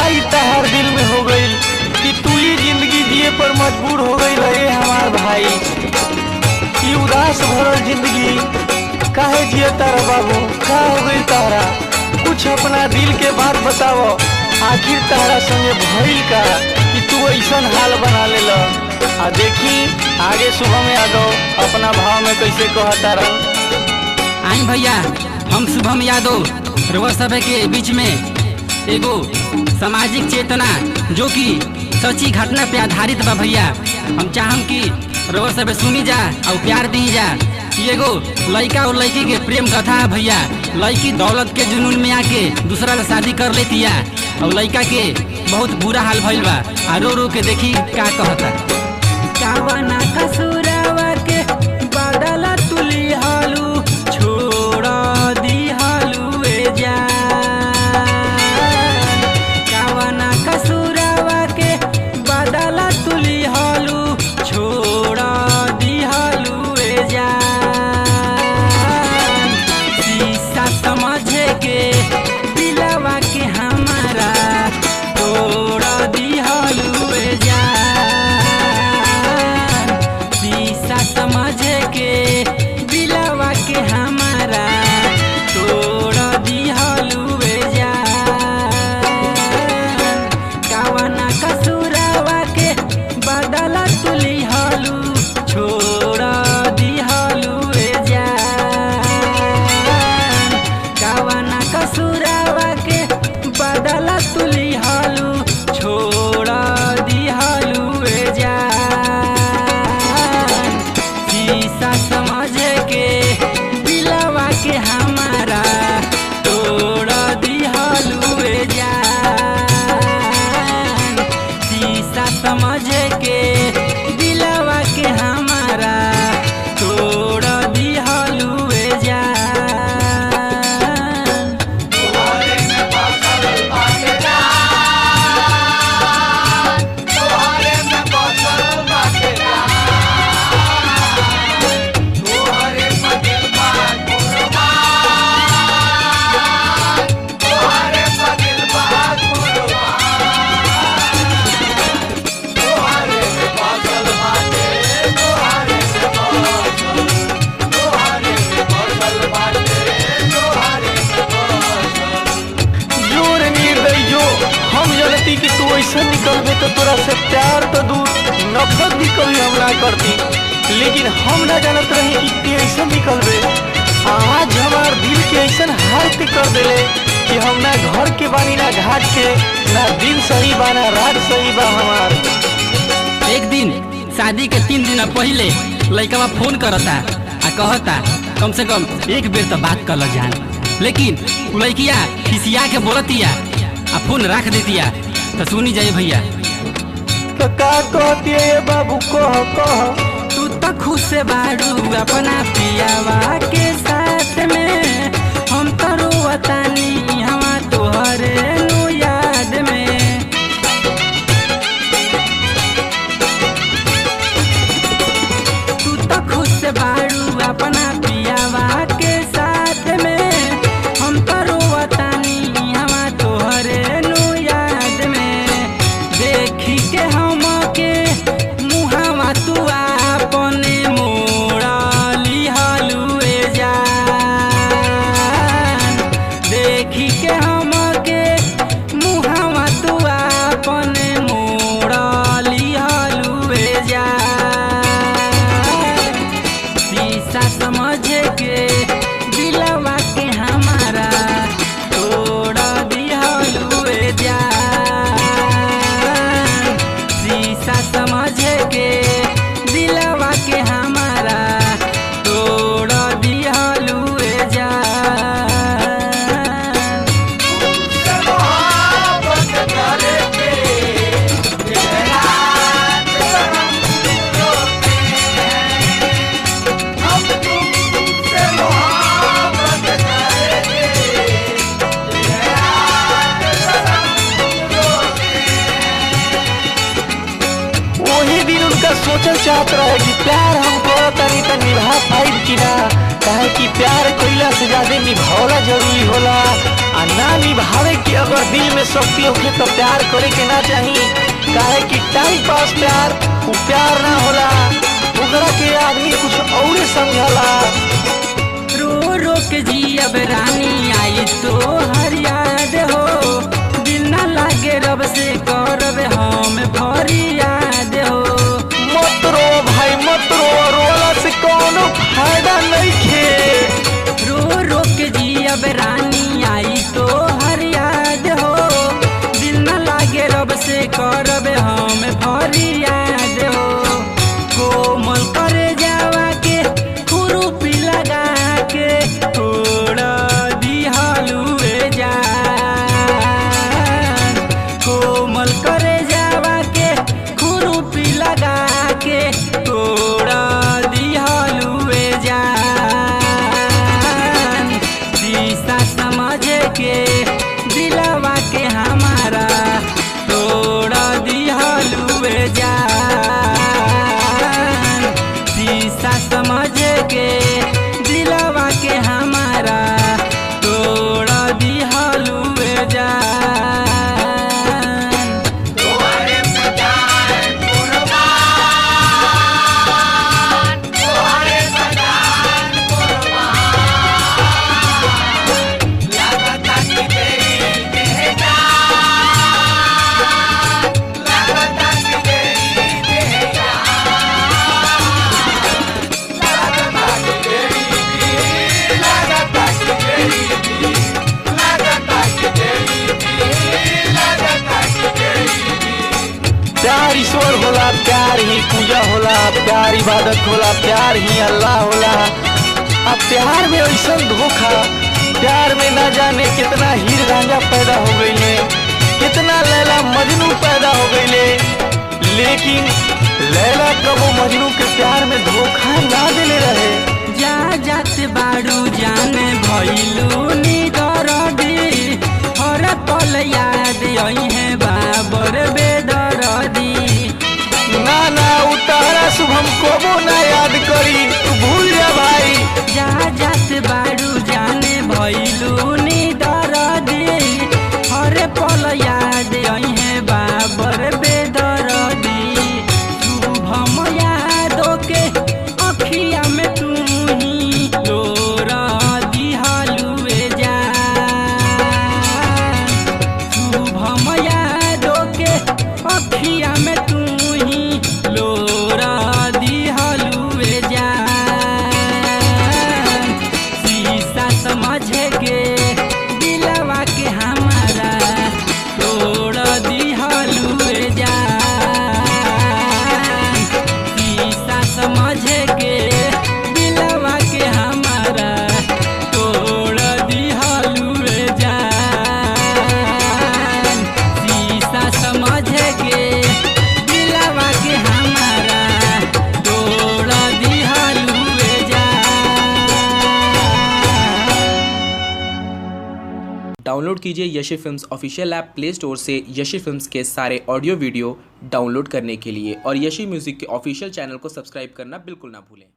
ई तहार दिल में हो गई कि तू ही जिंदगी जिए पर मजबूर हो गई रहे हमार भाई ई उदास भरल जिंदगी काहे जिए तारा बाबू का हो गई तारा कुछ अपना दिल के बात बताओ आखिर तारा संगे भइल का कि तू ऐसन हाल बना ले आ देखी आगे शुभम यादव अपना भाव में कैसे कहता रहा आई भैया हम शुभम यादव रउआ सभे के बीच में एगो सामाजिक चेतना जो कि सच्ची घटना पे आधारित बा भैया हम चाहम कि रउआ सभे सुनी जा और प्यार दी जा ई एगो लड़का और लड़की के प्रेम कथा है भैया लड़की दौलत के जुनून में आके दूसरा से शादी कर लेतिया और लड़का के बहुत बुरा हाल भइल बा आ रो रो के देखी का कहता कावना कसुरवा के बदला तुली हालू छोड़ दी हालू ए जान कावना कसुरवा के बदला तुली हालू छोड़ दी हालू ए जान शीशा समझे के दिलवा के हमारा तोड़ दी हालू ए जान शीशा समझे के दिलवा के हमारा तोड़ दी हालू ए जान कावना कसुरवा के बदला तुली हालू छोड़ दी हालू ए जान कावना कसुरवा के बदला तुली हालू छोड़ दी हालू ए जान शीशा समझ के दिलवा के हमारा तोड़ दी हालू ए जान शीशा समझ के दिलवा के हमारा तोड़ दी हालू ए जान जोर निर्दय जो हम जनती कि तू ऐसा निकलबे तो तोरा से प्यार तो दूर नफरत भी कभी हम ना करती लेकिन हम ना जानत रही कि ते ऐसा निकलबे आज हमार दिल के ऐसा हाल पे कर देले कि हम ना घर के बानी ना घाट के ना दिन सही बा ना रात सही बा हमार एक दिन शादी के तीन दिन पहले लड़का फोन करता आ कहता कम से कम एक बेर तो बात कर जान लेकिन उ लड़किया खिसिया के बोलतिया आ फोन रख देतिया तो सुनी जाइए भैया तो का कहती है ये बाबू कह कह तू तो खुश बाड़ू अपना पियावा के साथ में हम तो रोवतानी हवा तोहरे नु याद में तू तो खुश बाड़ू अपना पियावा के साथ में हम तो रोवतानी हवा तोहरे नु याद में देखी के हम के मुहावा तू अपने मोड़ाली हलुए जान देखी के हम के मुहावा तू अपने मोड़ाली हलुए जान शीशा समझ के दिलवा के हमारा तोड़ दिहलुए जान शीशा समझ के दिलवा के हमारा तोड़ दिहलुए जान वही दिन उनका सोचल चाहत रहे कि प्यार हम करत तानी त निभा पाइब कि ना काहे कि प्यार कइला से ज्यादा निभावला जरूरी होला आ ना निभावे के अगर दिल में शक्ति होखे तो प्यार करे के ना चाही काहे कि टाइम पास प्यार वो प्यार ना होला ओकरा के आदमी कुछ और समझला रो रो के जियब रानी आई तो हर याद हो दिल ना लागे रब से करब हम फरियाद हो मत रो भाई मत रो रोला से कोनो फायदा नहीं खे रो रो के जियब रानी आई तो हर याद हो दिल ना लागे रब से करब हम फरियाद हो कोमल करे जावा के खुरुपी लगा के थोड़ा दिहलुए जान कोमल करे जावा के खुरुपी लगा के थोड़ा दिहलुए जान शीशा समझ के दिलवा के हमारा तोड़ा दिहलुए जान शीशा समझ के दिलवा के हमारा तोड़ा दिहलुए जान प्यार ईश्वर होला प्यार ही पूजा होला प्यार इबादत होला प्यार ही अल्लाह होला अब प्यार में ऐसा धोखा प्यार में ना जाने कितना हीर रांझा पैदा हो गईले कितना लैला मजनू पैदा हो गईले लेकिन लैला कबो मजनू के प्यार में धोखा ना देले रहे जा जात बाड़ू जाने भइलू नी दरदी हर पल याद आई है बाबर बेदरदी ना ना उतारा शुभम कबो ना याद करी तू भूल जा भाई जा जात बाड़ू जाने भइलू नी दरदी हर पल याद आई है बाबर बेदरदी शुभम यादों के अखिया में तू ही लोरा दिहलुए जा शुभम यादों के अखिया में तू ही लोरा दिहलुए जा शीशा समझ के दिलवा के हमारा तोड़ दिहलुए जा शीशा समझ के दिलवा के हमारा तोड़ दिहलुए जा शीशा समझ के दिलवा के हमारा तोड़ दिहलुए जा डाउनलोड कीजिए Yashi films official app play store से यशी फिल्म्स के सारे ऑडियो वीडियो डाउनलोड करने के लिए और यशी म्यूज़िक के ऑफिशियल चैनल को सब्सक्राइब करना बिल्कुल ना भूलें